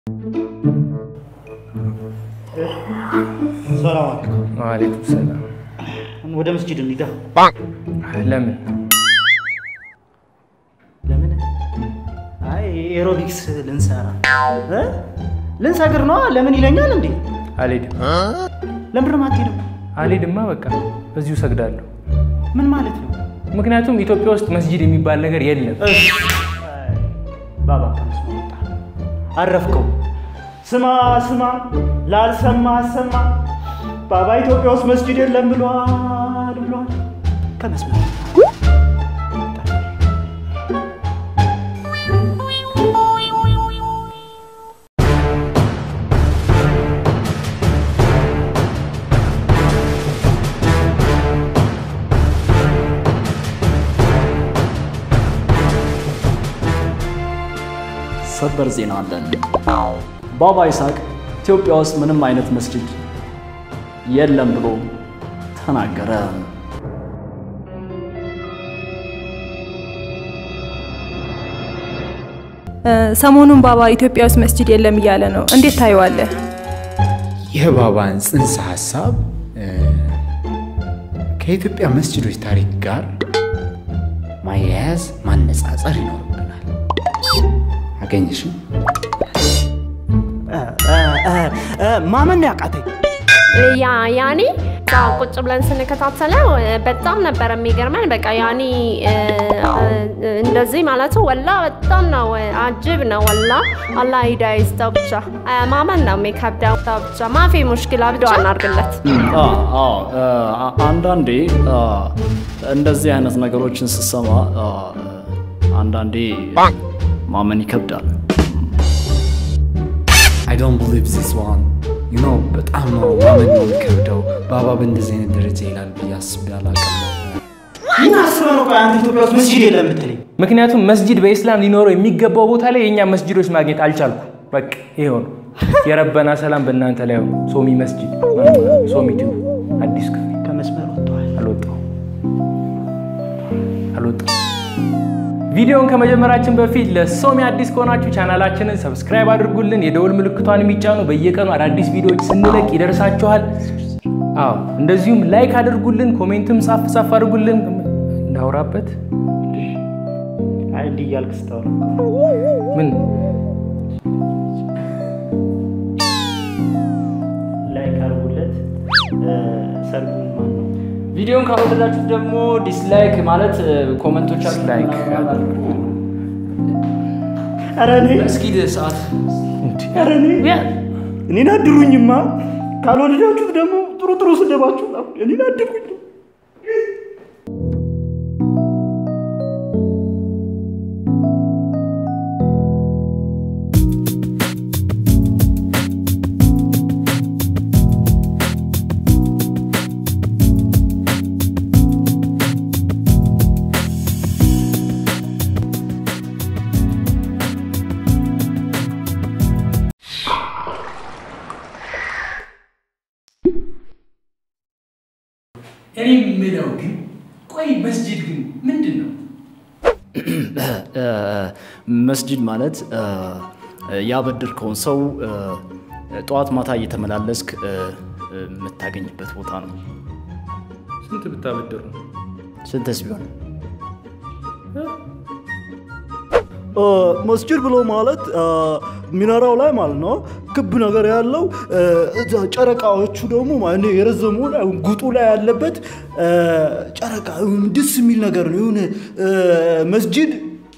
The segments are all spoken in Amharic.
ሰላም አለይኩም። ዋሌኩም ሰላም። ወደ መስጂድ እንሂዳ። ለምን? ለምን? አይ ኤሮቢክስ ልንሰራ እ? ልንሰግር ነዋ። ለምን ይለኛል እንዴ? አልሄድም። ለምንድን ነው የማትሄደው? አልሄድማ በቃ በዚሁ ሰግዳለሁ። ምን ማለት ነው? ምክንያቱም ኢትዮጵያ ውስጥ መስጂድ የሚባል ነገር የለም። ባባ ከመስማ ወጣ። አረፍከው። ስማ ስማ፣ ላልሰማ አሰማ። ባባ ኢትዮጵያ ውስጥ መስጂድ የለም ብሏል ብሏል። ከመስመር ሰበር ዜና አለን። ባባ ይስሐቅ ኢትዮጵያ ውስጥ ምንም አይነት መስጂድ የለም ብሎ ተናገረ። ሰሞኑን ባባ ኢትዮጵያ ውስጥ መስጂድ የለም እያለ ነው። እንዴት ታየዋለህ? የባባን ጽንሰ ሀሳብ እ፣ ከኢትዮጵያ መስጂዶች ታሪክ ጋር ማያያዝ ማነጻጸር ይኖርብናል። አገኘሽም? ማመን ያቃተኝ ያ ያኔ እዛ ቁጭ ብለን ስንከታተለው እ፣ በጣም ነበር የሚገርመን። በቃ ያኔ እ፣ እ፣ እንደዚህ ማለቱ ወላ በጣም ነው እ፣ አጅብ ነው ወላ። አላህ ሂዳ ይስጠው ብቻ እ፣ ማመን ነው የሚከብደው ብቻ ማፊ ሙሽኪላ ብዶ አናርግለት አ- አዎ፣ እ፣ አ- አንዳንዴ አ፣ እንደዚህ አይነት ነገሮችን ስሰማ አ፣ አንዳንዴ ማመን ይከብዳል። አይ ዶንት ቢሊቭ ዚስ ዋን ዩ ኖ በጣም ነው ማመን ነው የሚከብደው። ባባ በእንደዚህ አይነት ደረጃ ይላል ብዬ አስቤ አላውቅም። ምን አስበህ ነው? ቆይ አንተ ኢትዮጵያ ውስጥ መስጂድ የለም የምትለኝ? ምክንያቱም መስጂድ በኢስላም ሊኖረው የሚገባው ቦታ ላይ የእኛ መስጂዶች ማግኘት አልቻልኩ። በቃ ይሄው ነው። የረበና ሰላም በእናንተ ላይ ሆነ። ሶሚ መስጂድ ሶሚ ቲዩብ አዲስ ክፍል ከመስመር ወጥተዋል። አልወጣው አልወጣው። ቪዲዮውን ከመጀመራችን በፊት ለሶሚ አዲስ ከሆናችሁ ቻናላችንን ሰብስክራይብ አድርጉልን፣ የደውል ምልክቷን የሚጫኑ በየቀኑ አዳዲስ ቪዲዮዎች ስንለቅ ይደርሳችኋል። አዎ እንደዚሁም ላይክ አድርጉልን፣ ኮሜንትም ጻፍ ጻፍ አድርጉልን። እናውራበት አይ እንዲህ እያልክ ስታወራ ምን ላይክ አድርጉለት። እ፣ ሰርጉን ማን ነው? ቪዲዮን ካልወደዳችሁት ደግሞ ዲስላይክ ማለት ኮመንቶቻችሁ ላይክ ኧረ እኔ መስጊድ ሰዓት ኧረ እኔ እኔን አድሩኝማ። ካልወደዳችሁት ደግሞ ጥሩ ጥሩ ስደባችሁ እኔን አድሩኝ። እኔ የምለው ግን ቆይ መስጂድ ግን ምንድን ነው? እ፣ መስጂድ ማለት እ፣ ያበደርከውን ሰው እ፣ ጠዋት ማታ እየተመላለስክ እ፣ እ፣ የምታገኝበት ቦታ ነው። ስንት ብታበደሩ ነው? ስንተስ ቢሆን እ፣ መስጂድ ብሎ ማለት እ፣ ሚናራው ላይ ማለት ነው ክብ ነገር ያለው እ፣ እዛ ጨረቃዎቹ ደግሞ ማለት ነው የረዘሙ ላይ ጉጡ ላይ ያለበት እ፣ ጨረቃ የሆነ ደስ የሚል ነገር ነው። የሆነ እ፣ መስጂድ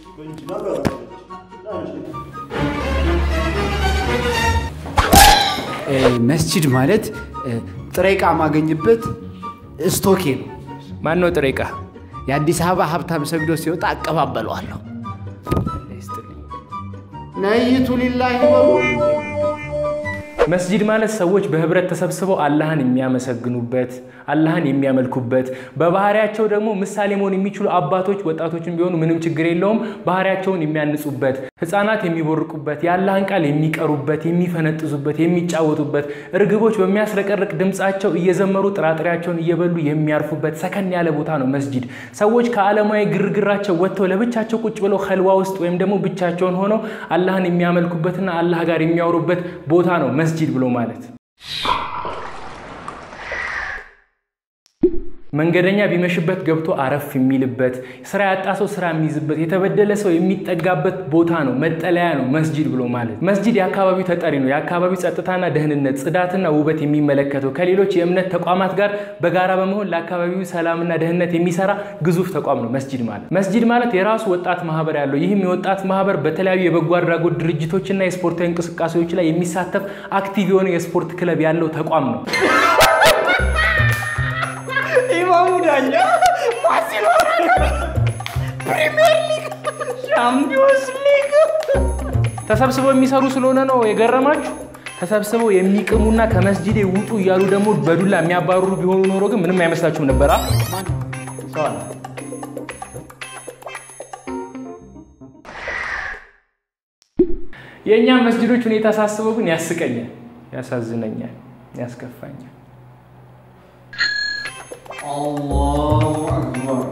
እ፣ መስጂድ ማለት እ፣ ጥሬ ዕቃ ማገኝበት ስቶኬ ነው። ማን ነው ጥሬ ዕቃ? የአዲስ አበባ ሀብታም ሰግዶ ሲወጣ አቀባበለዋለሁ። ነይቱ ሊላሂ በሉ መስጂድ ማለት ሰዎች በህብረት ተሰብስበው አላህን የሚያመሰግኑበት፣ አላህን የሚያመልኩበት በባህሪያቸው ደግሞ ምሳሌ መሆን የሚችሉ አባቶች ወጣቶችን ቢሆኑ ምንም ችግር የለውም ባህሪያቸውን የሚያንጹበት፣ ህፃናት የሚቦርቁበት፣ የአላህን ቃል የሚቀሩበት፣ የሚፈነጥዙበት፣ የሚጫወቱበት፣ እርግቦች በሚያስረቀርቅ ድምፃቸው እየዘመሩ ጥራጥሬያቸውን እየበሉ የሚያርፉበት ሰከን ያለ ቦታ ነው መስጂድ። ሰዎች ከዓለማዊ ግርግራቸው ወጥተው ለብቻቸው ቁጭ ብለው ከልዋ ውስጥ ወይም ደግሞ ብቻቸውን ሆነው አላህን የሚያመልኩበትና አላህ ጋር የሚያወሩበት ቦታ ነው መስጂድ ብሎ ማለት። መንገደኛ ቢመሽበት ገብቶ አረፍ የሚልበት፣ ስራ ያጣ ሰው ስራ የሚይዝበት፣ የተበደለ ሰው የሚጠጋበት ቦታ ነው፣ መጠለያ ነው መስጂድ ብሎ ማለት። መስጂድ የአካባቢው ተጠሪ ነው። የአካባቢው ጸጥታና ደህንነት፣ ጽዳትና ውበት የሚመለከተው ከሌሎች የእምነት ተቋማት ጋር በጋራ በመሆን ለአካባቢው ሰላምና ደህንነት የሚሰራ ግዙፍ ተቋም ነው መስጂድ ማለት። መስጂድ ማለት የራሱ ወጣት ማህበር ያለው ይህም የወጣት ማህበር በተለያዩ የበጎ አድራጎት ድርጅቶችና የስፖርታዊ እንቅስቃሴዎች ላይ የሚሳተፍ አክቲቭ የሆነ የስፖርት ክለብ ያለው ተቋም ነው። ኢማሙ ዳኛ ባርሴሎና ፕሪሚየር ሊግ ሻምፒዮንስ ሊግ ተሰብስበው የሚሰሩ ስለሆነ ነው የገረማችሁ። ተሰብስበው የሚቅሙና ከመስጂዴ ውጡ እያሉ ደግሞ በዱላ የሚያባርሩ ቢሆኑ ኖሮ ግን ምንም አይመስላችሁም ነበር። አ? ሰው አለ። የእኛ መስጂዶች ሁኔታ ሳስበው ግን ያስቀኛል፣ ያሳዝነኛል፣ ያስከፋኛል። አላሁ አክበር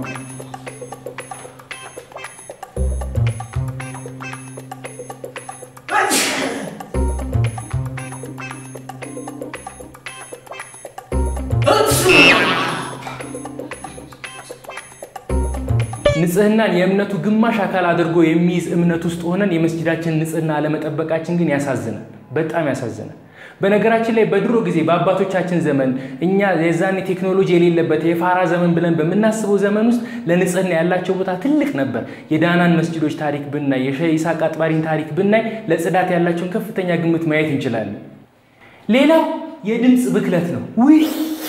ንጽህናን የእምነቱ ግማሽ አካል አድርጎ የሚይዝ እምነት ውስጥ ሆነን የመስጂዳችን ንጽህና አለመጠበቃችን ግን ያሳዝናል፣ በጣም ያሳዝናል። በነገራችን ላይ በድሮ ጊዜ በአባቶቻችን ዘመን እኛ የዛኔ ቴክኖሎጂ የሌለበት የፋራ ዘመን ብለን በምናስበው ዘመን ውስጥ ለንጽህና ያላቸው ቦታ ትልቅ ነበር። የዳናን መስጂዶች ታሪክ ብናይ፣ የሼህ ኢሳቅ አጥባሪን ታሪክ ብናይ ለጽዳት ያላቸውን ከፍተኛ ግምት ማየት እንችላለን። ሌላው የድምፅ ብክለት ነው። ውይ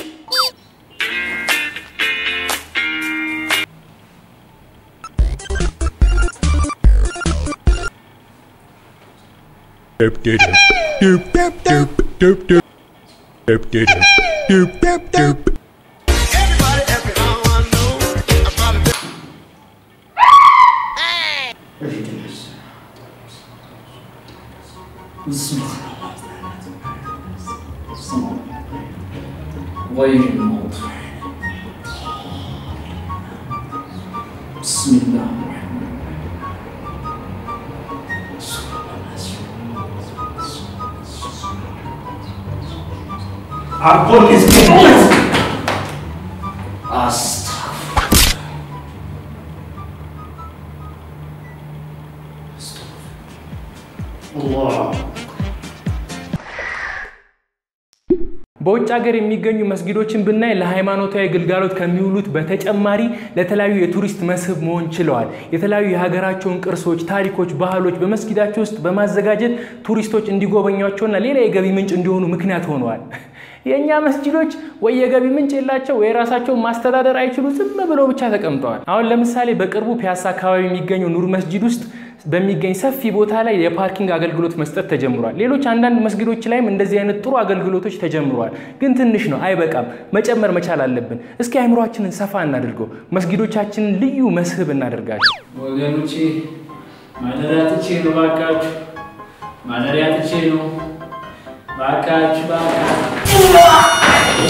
doop doop doop doop doop doop doop doop doop doop doop doop Everybody, every now I know about a غير الموضوع بسم الله الرحمن በውጭ ሀገር የሚገኙ መስጊዶችን ብናይ ለሃይማኖታዊ ግልጋሎት ከሚውሉት በተጨማሪ ለተለያዩ የቱሪስት መስህብ መሆን ችለዋል። የተለያዩ የሀገራቸውን ቅርሶች፣ ታሪኮች፣ ባህሎች በመስጊዳቸው ውስጥ በማዘጋጀት ቱሪስቶች እንዲጎበኟቸውና ሌላ የገቢ ምንጭ እንዲሆኑ ምክንያት ሆነዋል። የእኛ መስጂዶች ወይ የገቢ ምንጭ የላቸው ወይ ራሳቸውን ማስተዳደር አይችሉ፣ ዝም ብለው ብቻ ተቀምጠዋል። አሁን ለምሳሌ በቅርቡ ፒያሳ አካባቢ የሚገኘው ኑር መስጂድ ውስጥ በሚገኝ ሰፊ ቦታ ላይ የፓርኪንግ አገልግሎት መስጠት ተጀምሯል። ሌሎች አንዳንድ መስጊዶች ላይም እንደዚህ አይነት ጥሩ አገልግሎቶች ተጀምረዋል። ግን ትንሽ ነው፣ አይበቃም። መጨመር መቻል አለብን። እስኪ አይምሯችንን ሰፋ እናድርገው፣ መስጊዶቻችንን ልዩ መስህብ እናደርጋቸው። ወገኖቼ ማደሪያ ትቼ ነው፣ ባካችሁ ማደሪያ ትቼ ነው፣ ባካችሁ ባካችሁ።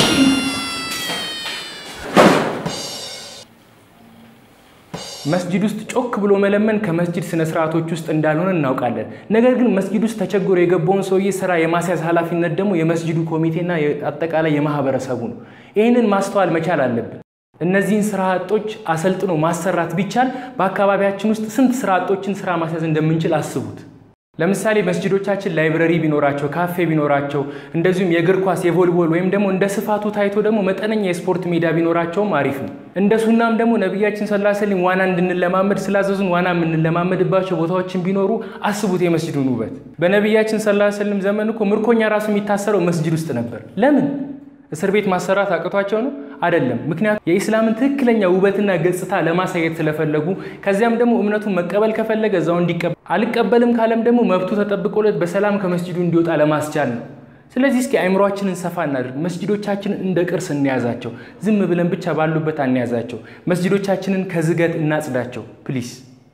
መስጂድ ውስጥ ጮክ ብሎ መለመን ከመስጂድ ስነ ስርዓቶች ውስጥ እንዳልሆነ እናውቃለን። ነገር ግን መስጂድ ውስጥ ተቸግሮ የገባውን ሰውዬ ስራ የማስያዝ ኃላፊነት ደግሞ የመስጂዱ ኮሚቴና አጠቃላይ የማህበረሰቡ ነው። ይህንን ማስተዋል መቻል አለብን። እነዚህን ስራ አጦች አሰልጥኖ ማሰራት ቢቻል በአካባቢያችን ውስጥ ስንት ስራ አጦችን ስራ ማስያዝ እንደምንችል አስቡት። ለምሳሌ መስጂዶቻችን ላይብረሪ ቢኖራቸው፣ ካፌ ቢኖራቸው፣ እንደዚሁም የእግር ኳስ፣ የቮሊቦል ወይም ደግሞ እንደ ስፋቱ ታይቶ ደግሞ መጠነኛ የስፖርት ሜዳ ቢኖራቸውም አሪፍ ነው። እንደ ሱናም ደግሞ ነቢያችን ሰለላሁ ዐለይሂ ወሰለም ዋና እንድንለማመድ ስላዘዙን ዋና የምንለማመድባቸው ቦታዎችን ቢኖሩ አስቡት የመስጂዱን ውበት። በነቢያችን ሰለላሁ ዐለይሂ ወሰለም ዘመን እኮ ምርኮኛ ራሱ የሚታሰረው መስጂድ ውስጥ ነበር። ለምን? እስር ቤት ማሰራት አቅቷቸው ነው? አይደለም። ምክንያቱም የኢስላምን ትክክለኛ ውበትና ገጽታ ለማሳየት ስለፈለጉ፣ ከዚያም ደግሞ እምነቱን መቀበል ከፈለገ እዛው እንዲቀበል፣ አልቀበልም ካለም ደግሞ መብቱ ተጠብቆለት በሰላም ከመስጂዱ እንዲወጣ ለማስቻል ነው። ስለዚህ እስኪ አይምሯችንን ሰፋ እናድርግ። መስጂዶቻችንን እንደ ቅርስ እንያዛቸው። ዝም ብለን ብቻ ባሉበት አንያዛቸው። መስጂዶቻችንን ከዝገት እናጽዳቸው ፕሊስ።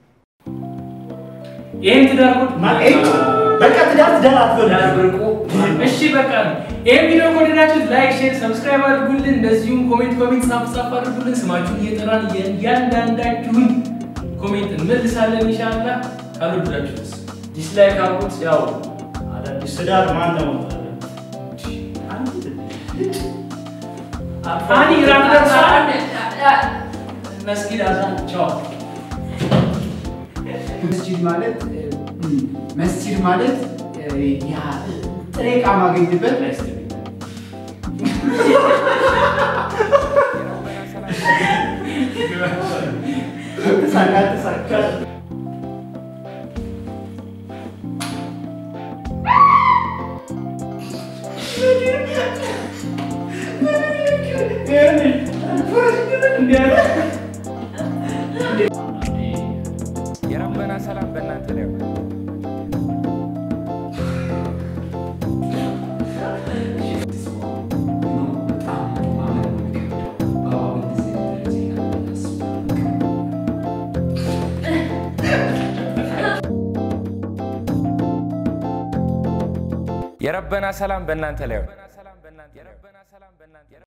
ይህን ትዳር በቃ ትዳር ትዳር አትበሉ። እሺ በቃ ይህን ቪዲዮ ከወደዳችሁት ላይክ፣ ሼር፣ ሰብስክራይብ አድርጉልን። እንደዚሁም ኮሜንት ኮሜንት ጻፍ ጻፍ አድርጉልን። ስማችሁን እየጠራን እያንዳንዳችሁን ኮሜንት እንመልሳለን ኢንሻላህ። ካልወደዳችሁትስ ዲስላይክ አድርጉት። ያው አዳዲስ ትዳር ማን ነው? አኒ ራት ደርሷል። መስጊድ አዛን ቻው መስጂድ ማለት እ፣ መስጂድ ማለት እ፣ ያ ጥሬ ዕቃ ማገኝበት ተሳካ ተሳካ። የረበና ሰላም በእናንተ ላይ ይሁን። በጣም ማመን ነው የሚከብደው። ባባ በእንደዚህ አይነት ደረጃ ይላል ብዬ አስባለሁ። የረበና ሰላም በእናንተ ላይ ይሁን።